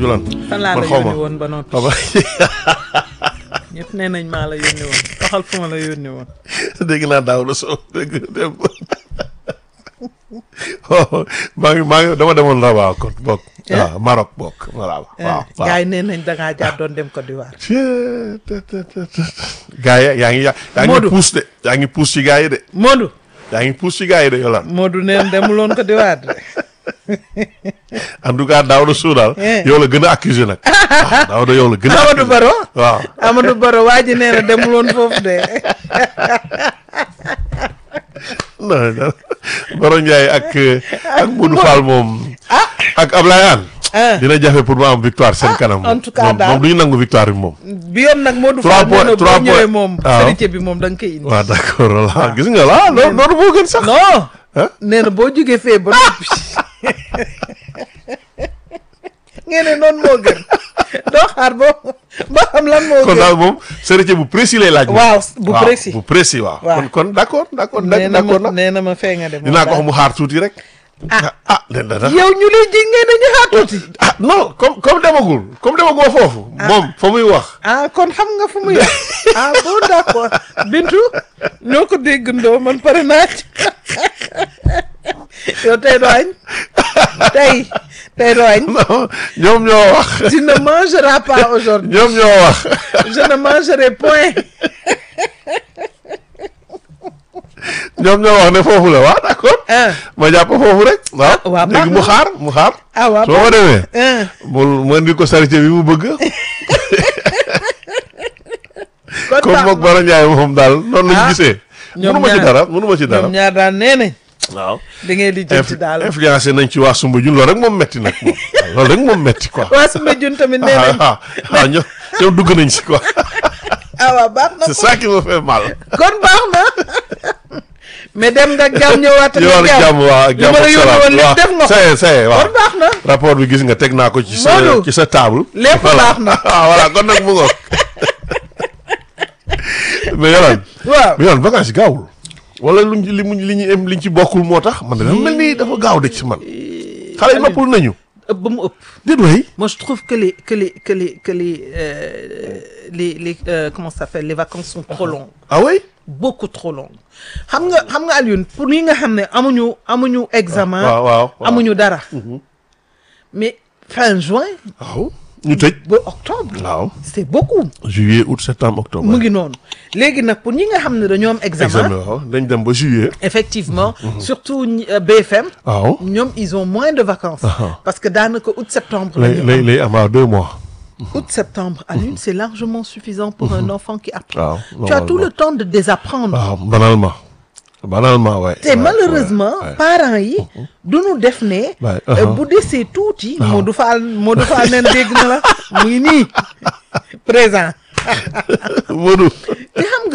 Julan fan laa la man xaw ma yónni woon ba noppi xaw ma ñëpp nee nañ maa la yónni woon waxal fu ma la yónni woon dégg naa daaw la soo dégg dem oh maa ngi maa ngi dama demoon Rabat kon bokk. waaw Maroc bokk voilà waaw. waaw gars yi nee nañ dangaa jaar doon dem Côte d'Ivoire gaa yi yaa ngi yaa yaa ngi Modou. puus de yaa ngi puus ci gaa yi de Modou yaa ngi puus ci gaa yi de Yolande Modou nee na demuloon Côte d'Ivoire de en tout cas daaw la soo daal Eh. yow la gën a accusé nag waaw daaw da yow la gën a Amadou accusé Baro waaw Amadou Baro waa ji nee na demuloon foofu de non non Baro Ndiaye ak ak Modou Fall moom ak Ablaye Anne ah dina jafe pour mu am victoire seen kanam en tout cas moom daal. moom du ñu nangu victoire bi moom bi yoon nag Modou Trois Fall nee na points- trois boo ñëwee points. moom waaw. sérité bi moom da nga koy indi waaw d'accord voilà gis nga la loolu loolu moo gën sax non ah nee na boo jógee fee ba noppi ngeen ne noonu moo gën doo xaar ba ba xam lan moo kon gën daal moom sérité bu précis lay laaj waaw bu waaw, précis bu précis waaw Waaw. kon kon d'accord d'accord nee na d'accord ma na nee na ma fee nga dem dinaa ko wax mu xaar tuuti rek ah ah den dana yow ñu lay ji ngeen dañu xaar tuuti ah non comme comme demagul comme demagoo foofu moom fa muy wax ah kon xam nga fu muy wax ah bon d'accord Bintu ñoo ko déggandoo man pare naa ci yow tey doo añ tey tey doo añ non ñoom ñoo wax tu ne mangeras pas aujourd'hui ñoom ñoo wax je ne mangerai point ñoom ñoo wax ne foofu la waaw d'accord ah ma jàpp foofu rek waaw waaw léegi mu baax na. xaar mu xaar ah waaw soo ma demee ah mu mu indi ko sarité bi mu bëgg kon comme baax mook Baro Ndiaye moom daal noonu lañu Ah. gisee ñoom mënuma ci ñaar- dara mënuma ci dara ñoom ñaar daan nee nañ waaw da ngay di jël ci daal influencé nañ ci waa Sumba Jun loolu rek moom metti nag moom loolu rek moom metti quoi waa sama jun tamit nee nañ ah ah ñoom ñoom dugg nañ si quoi ah waaw baax na c'est ça qui me fait mal kon baax na mais dem nga jàmm ñëwaat yow ak jàmm waa ak li jàmm ma la ak yónni salaam woon lépp waaw def nga ko ça y est ça y est waaw kon baax na rapport bi gis nga teg naa ko ci sa Modou. ci sa table lépp baax na ah voilà kon nag mu ngoog mais yolaan waaw mais yolaan vacances yi gaawul wala luñ ci li mu li ñu em liñ ci bokkul moo tax man dama mel ni dafa gaaw de ci man xale yi noppul nañu ëpp ba mu ëpp déet way moi je trouve que les que les que les que les euh, les les euh, comment ça s'appelle les vacances sont trop longues ah oui beaucoup trop longues xam nga xam nga Alioune pour ñi nga xam ne amuñu amuñu examen waaw waaw waaw amuñu dara mais fin juin waaw ñu tëj ba octobre waaw c'est beaucoup juillet août septembre octobre mu ngi noonu léegi nag pour ñi nga xam ne dañoo am examen, examen waaw dañ dem ba juillet effectivement surtout ñi- euh, BFM waaw ñoom ils ont moins de vacances Ah. parce que daanaka août septembre lay lañu lay am. lay am waaw deux mois août septembre à l'une c'est largement suffisant pour un enfant qui apprend waaw tu as tout normalement. le temps de désapprendre waaw banalement banalement waay te malheureusement parents yi duñu def ne Ouais, euh, uh-huh. bu desee tuuti Modou Fall Modou Fall neen dégg na la mu ngi nii présent Modou te xam nga